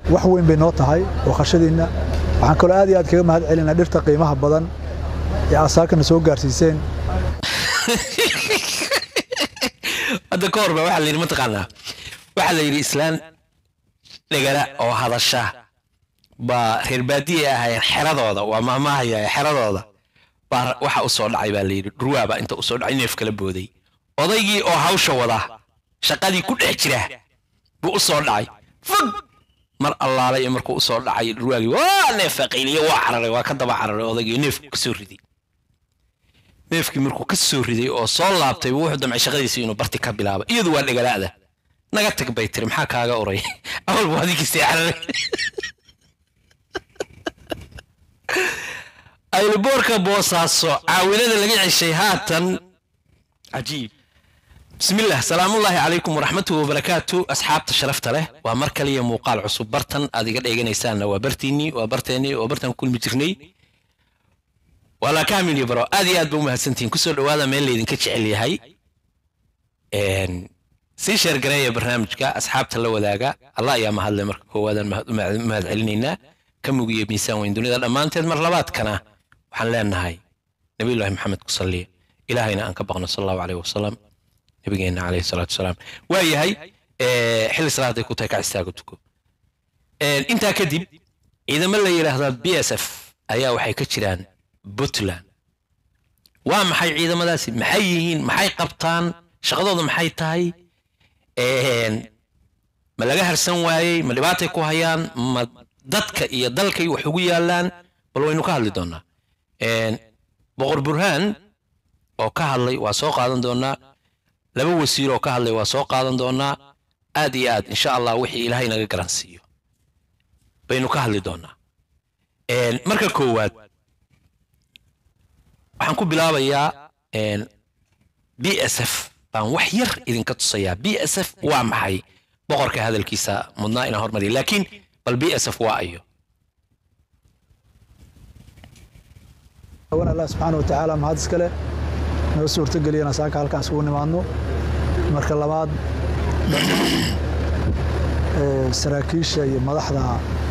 wax weyn bay noo tahay booqashadiinna waxaan kaloo aad iyo aad kaga mahad celinaa dhirta qiimaha badan ee asaakana soo gaarsiiseen hadda ka horba waxaa la yidhi mataqaanaa waxaa la yidhi islaan dhegala oo hadasha baa reer baadiye ahaayeen xeradooda waa maamahaya xeradooda baa waxa u soo dhacay baa la yidhi dhurwaaba inta u soo dhacay neef kala booday odaygii oo hawsha wada shaqadii ku dhex jira buu u soo dhacay fog mar allaale iyo markuu u soo dhacay dhurwaagii waa neefa qayliye waa cararay waa ka daba cararay odaygii neefku ka soo riday neefkii markuu ka soo riday oo soo laabtay buu wuxuu damcay shaqadiisii inuu barti ka bilaabo iyadu waa dhegalaada naga tag bay tiri maxaa kaaga uray awal buu adigiisii cararay ayluboorka boosaaso caawinada laga ceshay haatan cajiib bismillaah salaamullaahi calaykum waraxmatuhu wabarakaatu asxaabta sharafta leh waa mar kaliya muuqaal cusub bartan aad iga dheeganaysaanna waa bartiinnii waa barteennii waa bartaan kulmi jirnay waa laakaamini baro aad iyo aad ba u mahadsantihiin kusoo dhowaada meel laydinka jecel yahay sii sheergareeya barnaamijka asxaabta la wadaaga allah ayaa mahadle marka koowaadaan mahad celinaynaa ka mugiyo miisaan weyn dunida dhammaanteed mar labaadkana waxaan leenahay nabiyullaahi maxamed ku salliya ilaahayna aan ka baqno sal allahu caleyh wasalam nabigeenna caleyhi salaatu wasalaam waa yahay xilli salaaday ku tahay ka istaago tuko intaa kadib ciidamo la yidhaahdaa b s f ayaa waxay ka jiraan puntland waa maxay ciidamadaasi maxay yihiin maxay qabtaan shaqadooda maxay tahay ma laga harsan waayey ma dhibaatay ku hayaan ma dadka iyo dalkay wax ugu yaalaan bal waynu ka hadli doonaa boqor burhaan oo ka hadlay waa soo qaadan doonaa laba wasiir oo ka hadlay waa soo qaadan doonaa aad iyo aad insha allah wixii ilaahay naga garansiiyo baynu ka hadli doonaa marka koowaad waxaan ku bilaabayaa b s f baan wax yar idinka tusayaa b s f waa maxay boqorka hadalkiisa mudnaa inaan hormariya laakiin bal b s f waa ayo wan allah subxaana wa tacaala mahad iskale noo suurtogeliyana saaka halkaan isugu nimaadno marka labaad saraakiisha iyo madaxda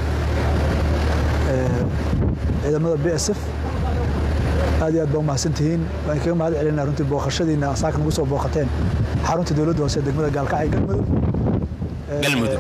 ciidamada b s f aad iyo aad baa u mahadsantihiin waan kaga mahad celinaa runtii booqashadiina saaka nagu soo booqateen xarunta dowladda hoose degmada gaalkacyo galmudug galmudug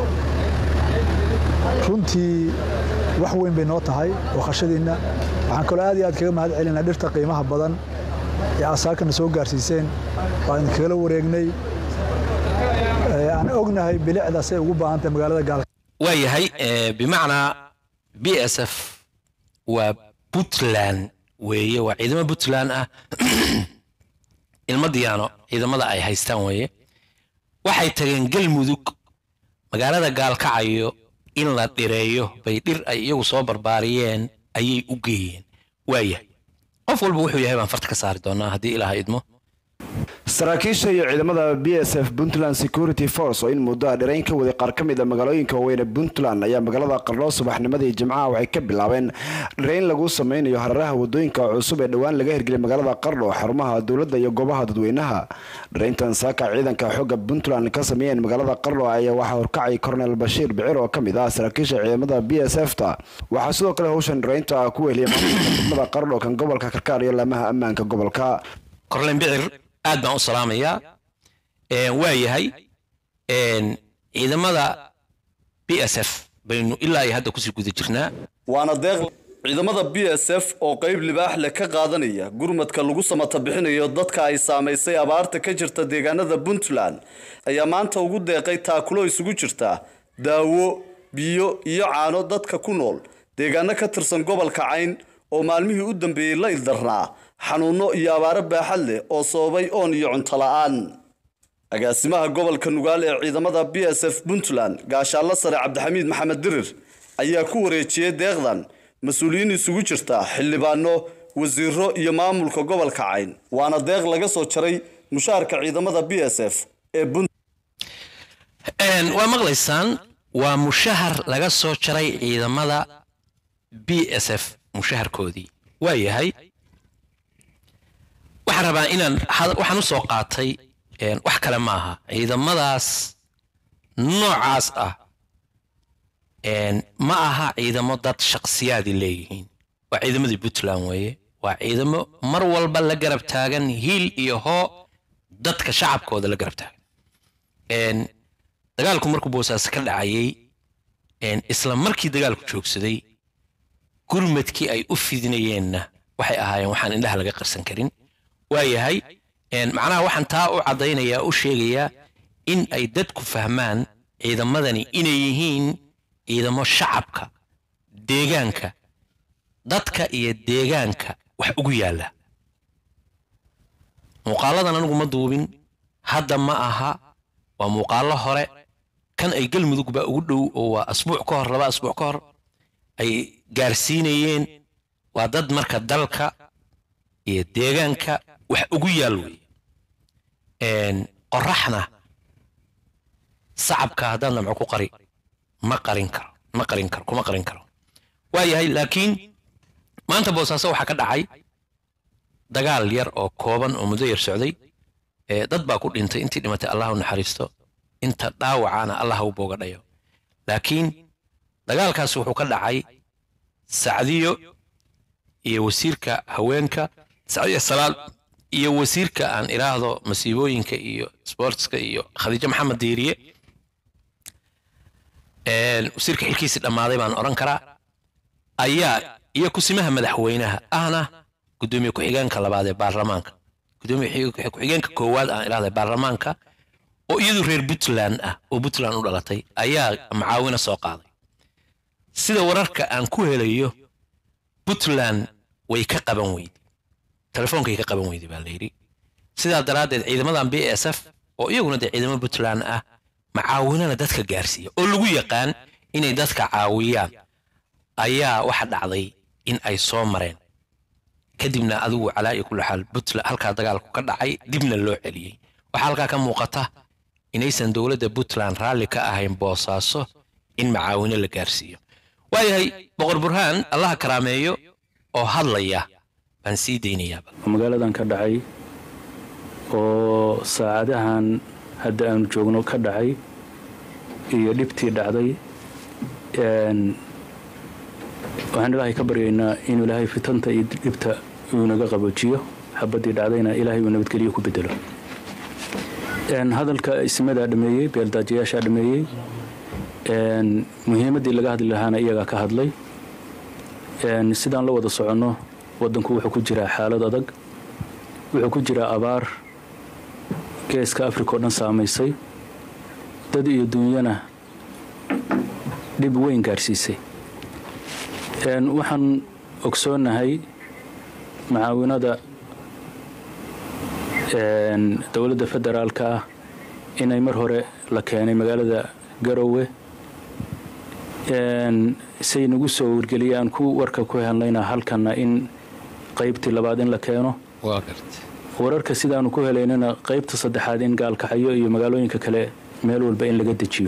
runtii wax weyn bay noo tahay booqashadiinna waxaan kaloo aad iyo aad kaga mahad celinaa dhirta qiimaha badan ee asaakana soo gaarsiiseen waa idin kagala wareegnay aan ognahay bilicdaasay ugu baahantahay magaalada gaalka waa yahay bimacnaa b s f waa puntland weeye waa ciidamo puntland ah ilma diyaano ciidamada ay haystaan weeye waxay tageen galmudug magaalada gaalkacayo in la dhireeyo bay dhir ay iyagu soo barbaariyeen ayay u geeyeen waayahay qof walba wuxuu yahay baan farta ka saari doonaa haddii ilaaha idmo saraakiisha iyo ciidamada b s f puntland security force oo in muddo a dhirayn ka waday qaar ka mid a magaalooyinka waaweyne puntland ayaa magaalada qarnoo subaxnimadii jimcaha waxay ka bilaabeen dhirayn lagu sameynayo hararaha wadooyinka cusub ee dhowaan laga hirgeliyay magaalada qarno xarumaha dowladda iyo goobaha dadweynaha dhirayntan saaka ciidanka xooga puntland ka sameeyeen magaalada qarno ayaa waxaa horkacay kornel bashiir bicir oo kamid ah saraakiisha ciidamada b s f ta waxaa sidoo kale howshan dhiraynta ku weheliyay maamulka degmada qarno kan gobolka karkaar iyo laamaha ammaanka gobolka korlen bicir aad baan u salaamayaa waa yahay ciidamada b s f baynu ilaa iyo hadda kusii guda jirnaa waana deeq ciidamada b s f oo qayb libaax leh ka qaadanaya gurmadka lagu samata bixinayo dadka ay saamaysay abaarta ka jirta deegaanada puntland ayaa maanta ugu deeqay taakulo isugu jirta daawo biyo iyo caano dadka ku nool deegaano ka tirsan gobolka cayn oo maalmihii u dambeeyey la ildarnaa xanuuno iyo abaaro baaxad leh oo sababay oon iyo cunto la-aan agaasimaha gobolka nugaal ee ciidamada b s f puntland gaashaallo sare cabdixamiid maxamed dirir ayaa ku wareejiyey deeqdan mas-uuliyiin isugu jirta xildhibaano wasiiro iyo maamulka gobolka cayn waana deeq laga soo jaray mushaharka ciidamada b s f ee waa maqlaysaan waa mushahar laga soo jaray ciidamada b s f mushaharkoodii waa yahay waxaan rabaa inaan waxaan u soo qaatay wax kale maaha ciidamadaas noocaas ah ma aha ciidamo dad shakhsiyaadi leeyihiin waa ciidamadii puntland weeye waa ciidamo mar walba la garab taagan hiil iyo hoo dadka shacabkooda la garab taagan dagaalku markuu boosaaso ka dhacayay isla markii dagaalku joogsaday gurmadkii ay u fidinayeenna waxay ahaayeen waxaan indhaha laga qarsan karin waayahay macnaha waxaan taa u caddaynayaa u sheegayaa in ay dadku fahmaan ciidamadani inay yihiin ciidamo shacabka deegaanka dadka iyo deegaanka wax ugu yaalla muuqaaladan anigu ma duubin hadda ma aha waa muuqaallo hore kan ay galmudug baa ugu dhow oo waa asbuuc ka hor laba asbuuc ka hor ay gaarsiinayeen waa dad marka dalka iyo deegaanka wax ugu yaal wey qoraxna sacabka haddaan damco ku qari ma qarin karo ma qarin karo kuma qarin karo waayahay laakiin maanta boosaaso waxaa ka dhacay dagaal yar oo kooban oo muddo yar socday dad baa ku dhintay intii dhimatay allah u naxariisto inta dhaawacana allah u boogadhayo laakiin dagaalkaasi wuxuu ka dhacay sacdiyo iyo wasiirka haweenka sacdiyo salaal iyo wasiirka aan idhaahdo masiibooyinka iyo sportska iyo khadiijo maxamed diiriye wasiirka xilkiisii dhammaaday baan odhan karaa ayaa iyo kusimaha madaxweynaha ahna gudoomiye ku-xigeenka labaad ee baarlamaanka gudoomiye ku-xigeenka koowaad aan idhahda baarlamaanka oo iyadu reer puntland ah oo puntland u dhalatay ayaa macaawino soo qaaday sida wararka aan ku helayo puntland way ka qaban weyday telefoonkay ka qaban weyday baa la yidhi sidaa daraaddeed ciidamadan b s f oo iyaguna dee ciidamo puntland ah macaawinana dadka gaarsiiya oo lagu yaqaan inay dadka caawiyaan ayaa waxa dhacday in ay soo mareen kadibna adigu calaa iyo kulli xaal puntland halkaa dagaalku ka dhacay dibna loo celiyey waxaa halkaa ka muuqata inaysan dowladda puntland raalli ka ahayn boosaaso in macaawino la gaarsiiyo waayahay boqor burhaan allaha karaameeyo oo hadlaya baan sii daynayaaba magaaladan ka dhacay oo saacadahan hadda aanu joogno ka dhacay iyo dhibtii dhacday waxaan ilaahay ka baryaynaa inuu ilaahay fitanta iyo dhibta uu naga qaboojiyo xabadii dhacdayna ilaahay uu nabadgeliyo ku bedelo hadalka ismadaa dhameeyey beeldaajayaashaa dhameeyey muhiimaddii laga hadli lahaana iyagaa ka hadlay sidaan la wada soconno waddanku wuxuu ku jiraa xaalad adag wuxuu ku jiraa abaar geeska africa oo dhan saamaysay dad iyo duunyana dhib weyn gaarsiisay waxaan ogsoonnahay macaawinada dowladda federaalka ah inay mar hore la keenay magaalada garowe say nagu soo wargeliyaan ku warka ku helnayna halkanna in qaybtii labaad in la keeno wararka sidaanu ku helaynana qaybta saddexaad in gaalkaxyo iyo magaalooyinka kale meel walba in laga dejiyo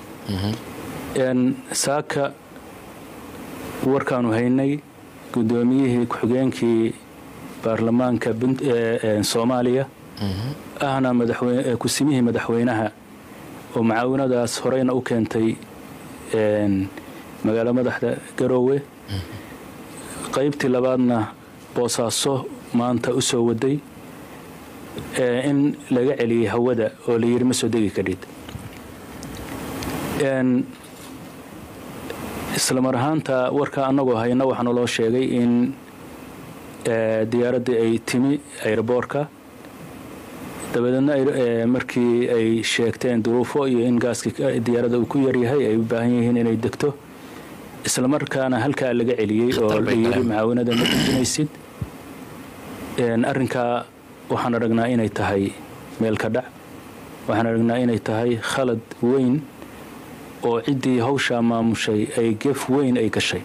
saaka warkaanu haynay guddoomiyihii ku-xigeenkii baarlamaanka soomaaliya ahna kusimihii madaxweynaha oo macaawinadaas horeyna u keentay magaalo madaxda garoowe qaybtii labaadna boosaaso maanta u soo waday in laga celiyey hawada oo la yidhi ma soo degi kadhid isla mar ahaanta warka annagoo hayna waxaa naloo sheegay in diyaaraddii ay timi ayroboorka dabadeedna markii ay sheegteen duruufo iyo in gaaskii diyaaradda uu ku yaryahay ay u baahan yihiin inay degto isla markaana halkaa laga celiyey oo la yidhi macaawinada ma dejinaysid arrinkaa waxaan aragnaa inay tahay meel ka dhac waxaan aragnaa inay tahay khalad weyn oo ciddii hawshaa maamushay ay gef weyn ay gashay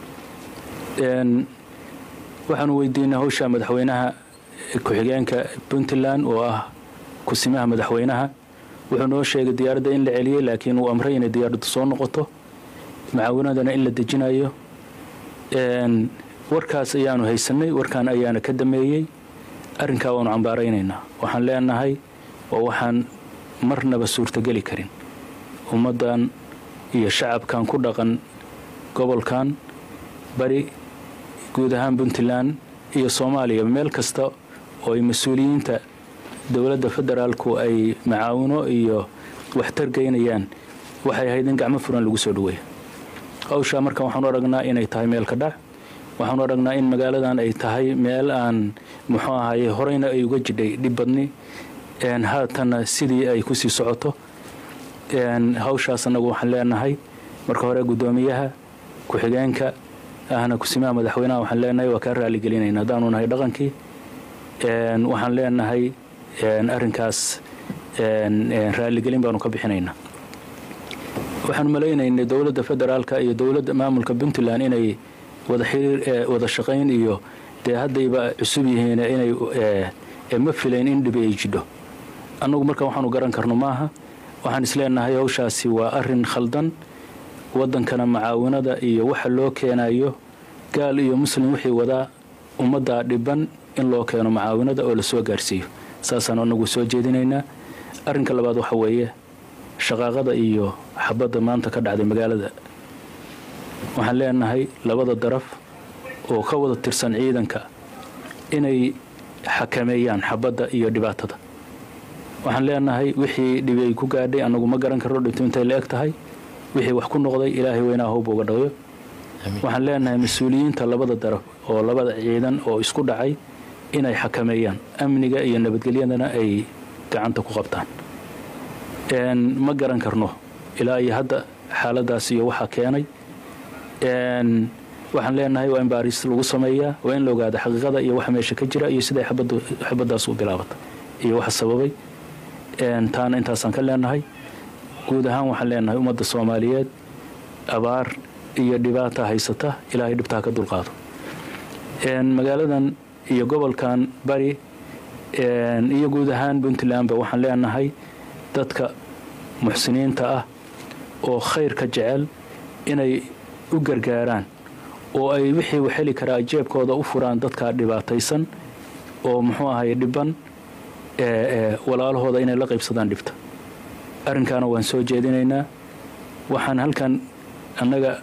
waxaanu weydiinay hawshaa madaxweynaha ku-xigeenka puntland oo ah kusimaha madaxweynaha wuxuu noo sheegay diyaaradda in la celiyey laakiin uu amray inay diyaaraddu soo noqoto macaawinadana in la dejinayo warkaas ayaanu haysanay warkaan ayaana ka dameeyey arrinkaa waanu cambaaraynaynaa waxaan leenahay waa waxaan marnaba suurtogeli karin ummaddan iyo shacabkan ku dhaqan gobolkan bari guud ahaan puntland iyo soomaaliya meel kasta oo ay mas-uuliyiinta dowladda federaalku ay macaawino iyo waxtar geynayaan waxay ahayd in gacmo furan lagu soo dhaweeyo hawshaa marka waxaanu aragnaa inay tahay meel ka dhac waxaanu aragnaa in magaaladan ay tahay meel aan muxuu ahaye horeyna ay uga jidhay dhib badni haatanna sidii ay kusii socoto hawshaas annagu waxaan leenahay marka hore guddoomiyaha ku-xigeenka ahna kusimaha madaxweynaha waxaan leenahay waa kaa raaligelinayna haddaanu nahay dhaqankii waxaan leenahay arrinkaas raaligelin baanu ka bixinaynaa waxaanu malaynaynay dowladda federaalka iyo dowladda maamulka puntland inay wada xiriir wada shaqayn iyo dee haddayba cusub yihiin inay ma filayn in dhibi ay jidho annagu marka waxaanu garan karno maaha waxaan isleenahay hawshaasi waa arin khaldan wadankana macaawinada iyo waxa loo keenayo gaal iyo muslim wixii wadaa ummaddaa dhiban in loo keeno macaawinada oo lasoo gaarsiiyo saasaan anagu soo jeedinaynaa arrinka labaad waxa weeye shaqaaqada iyo xabadda maanta ka dhacday magaalada waxaan leenahay labada daraf oo ka wada tirsan ciidanka inay xakameeyaan xabadda iyo dhibaatada waxaan leenahay wixii dhibi ay ku gaadhay annagu ma garan karno dhinto intay la eg tahay wixii wax ku noqday ilaahay weynaa howba uga dhayo waxaan leenahay mas-uuliyiinta labada daraf oo labada ciidan oo isku dhacay inay xakameeyaan amniga iyo nabadgelyadana ay gacanta ku qabtaan ma garan karno ilaa iyo hadda xaaladaas iyo waxaa keenay waxaan leenahay waa in baaris lagu sameeyaa waa in la ogaada xaqiiqada iyo waxa meesha ka jira iyo siday xabadaas u bilaabatay iyo waxa sababay taana intaasaan ka leenahay guud ahaan waxaan leenahay ummadda soomaaliyeed abaar iyo dhibaata haysata ilaahay dhibtaa ka dulqaado magaaladan iyo gobolkan bari iyo guud ahaan puntlandba waxaan leenahay dadka muxsiniinta ah oo khayrka jecel inay u gargaaraan oo ay wixii u heli karaa jeebkooda u furaan dadka dhibaataysan oo muxuu ahay dhiban walaalahooda inay la qaybsadaan dhibta arrinkaana waan soo jeedinaynaa waxaan halkan annaga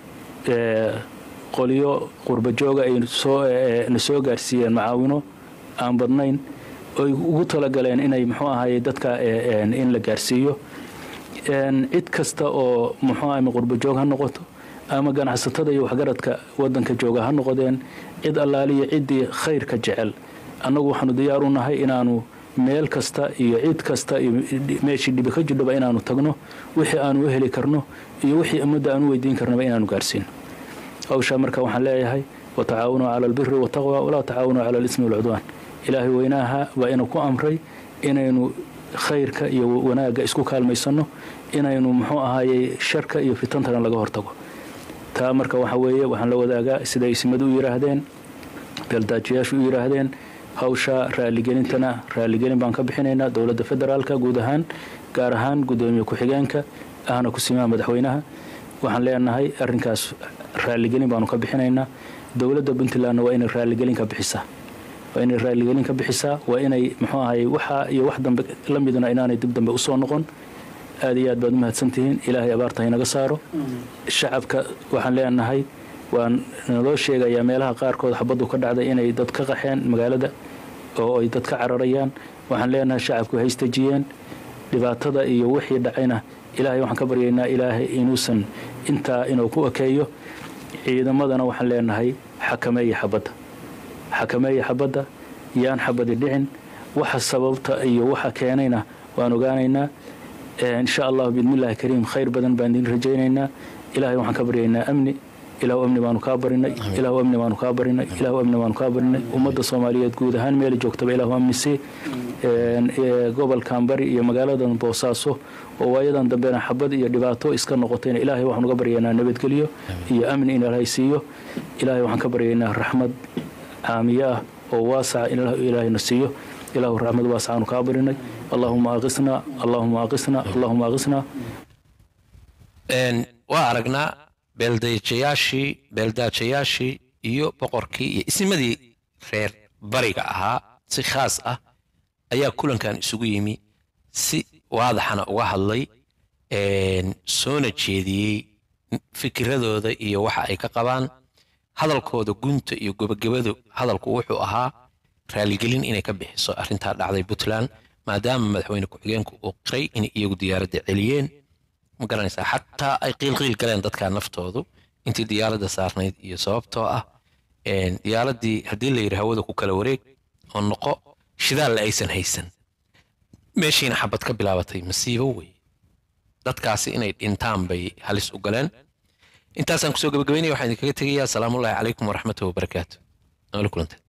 qolyo qurbajooga ay na soo gaarsiiyeen macaawino aan badnayn oy ugu talagaleen inay muxuu ahaye dadka in la gaarsiiyo cid kasta oo muxuu ahay qurbajoog ha noqoto ama ganacsatada iyo waxgaradka wadanka jooga ha noqodeen cid allaaliya ciddii khayrka jecel annagu waxaanu diyaar u nahay inaanu meel kasta iyo cid kasta iyo meeshii dhibi ka jidhoba inaanu tagno wixii aanu u heli karno iyo wixii ummadda aanu weydiin karnaba inaanu gaarsiino hawshaa marka waxaan leeyahay watacaawanuu cala albiri wataqwa walaa tacaawanuu cala alismi walcudwaan ilaahay weynaaha waa inuu ku amray inaynu khayrka iyo wanaagga isku kaalmaysanno inaynu muxuu ahaayey sharka iyo fitantana laga hortago taa marka waxa weeye waxaan la wadaagaa siday isimadu u yidhaahdeen beeldaajiyaashu u yidhaahdeen hawsha raaligelintana raaligelin baan ka bixinaynaa dowladda federaalka guud ahaan gaar ahaan guddoomiye ku-xigeenka ahna kusimaha madaxweynaha waxaan leenahay arrinkaas raaligelin baanu ka bixinaynaa dowladda puntlandna waa inay raaligelin ka bixisaa waa inay raaligelin ka bixisaa waa inay muxuu ahay waxa iyo wax dambe la midna inaanay dib dambe usoo noqon aad iyo aad baad u mahadsantihiin ilaahay abaarta inaga saaro shacabka waxaan leenahay waan naloo sheegayaa meelaha qaarkood xabaddu ka dhacday inay dad ka qaxeen magaalada oo ay dad ka cararayaan waxaan leenahay shacabku haystajiyeen dhibaatada iyo wixii dhacayna ilaahay waxaan ka baryaynaa ilaahay inuusan intaa inuu ku ekeeyo ciidamadana waxaan leenahay xakameeya xabadda xakameeya xabadda yaan xabadi dhicin waxa sababta iyo waxa keenayna waan ogaanaynaa insha allahu biidnillahi kariim khayr badan baan idin rajaynaynaa ilaahay waxaan ka baryaynaa amni ilaahu amni baanu kaa barinay ilaahu amni baanu kaa barinay ilaahu amni baanu kaa barinay ummadda soomaaliyeed guud ahaan meel joogtaba ilaahu amni sii gobolkan bari iyo magaaladan boosaaso oo waayadan dambena xabad iyo dhibaato iska noqotayna ilaahay waxaan uga baryaynaa nabadgelyo iyo amni in ilaahay siiyo ilaahay waxaan ka baryaynaa raxmad caamiye ah oo waasaca in ilaahayna siiyo ilaahu raxmad waasacaanu kaa barinay allahuma aqisna allahuma aqisna allahuma aqisna waa aragnaa beeldaajayaashii beeldaajayaashii iyo boqorkii iyo isnimadii reer bariga ahaa si khaas ah ayaa kulankan isugu yimi si waadaxana uga hadlay soona jeediyey fikiradooda iyo waxa ay ka qabaan hadalkooda gunta iyo gabagabadu hadalku wuxuu ahaa raaligelin inay ka bixiso arrintaa dhacday puntland maadaama madaxweyne ku-xigeenku uu qiray inay iyagu diyaaradda celiyeen ma garanaysaa xataa ay qiilqiil galeen dadka naftoodu intii diyaaradda saarnayd iyo sababtoo ah een, diyaaraddii haddii la yidhi hawada ku kala wareeg oo noqo shidaalla aysan haysan meeshiina xabad ka bilaabatay masiibo wey dadkaasi inay dhintaan bay halis u galeen intaasaan kusoo gabagabaynaya waxaan idinkaga tegayaa asalaamullaahi calaykum waraxmatuhi wabarakaatu noola kulantay